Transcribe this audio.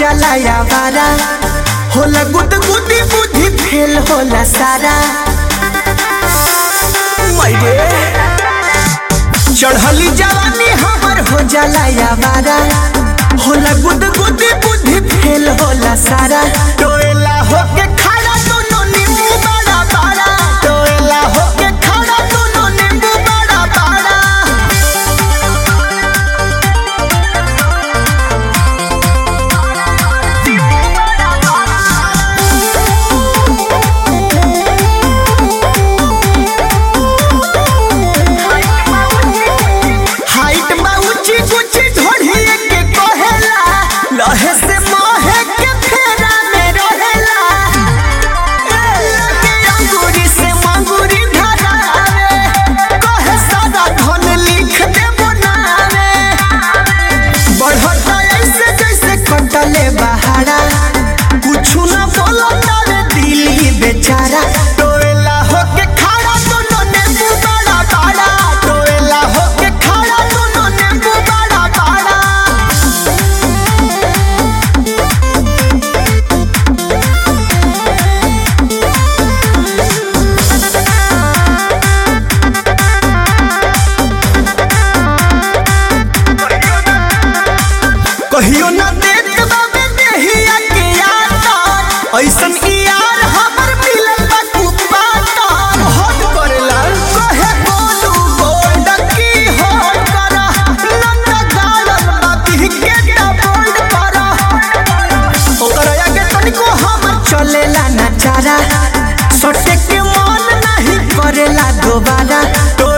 जाला यावारा होला गुद गुदी बुद्धि फेल होला सारा मैरे चढ़ली जवानी हमर हो जाला यावारा होला गुद गुदी बुद्धि फेल होला सारा टोएला होके खड़ा दोनों नींबू बड़ा बड़ा टोएला होके खड़ा दोनों नींबू बड़ा बड़ा हाइट बा ऊंची ऊंची ढोढ़िए के कहेला लहे से मोहे के फेरा में रहेला लगे अंगूरी से मंगूरी धरावे कहे सादा धन लिख दे बनावे बढ़ता ऐसे जैसे कटले बहारा कुछु न बोलता रे दिल ही बेचारा टोएला होके खड़ा दोनों नींबू बड़ा बड़ा टोएला होके खड़ा दोनों नींबू बड़ा बड़ा कहियो न देत बाबे देहिया के यार ऐसन ई यार हमर मिलल बा कुपाता हट करेला कहे बोलू गोल्ड की हो करा नंदा गालन बा बिहके ता बोल्ड करा ओकरा आगे तनिको हम चलेला ना चारा सटे के मन नहीं करेला दोबारा तो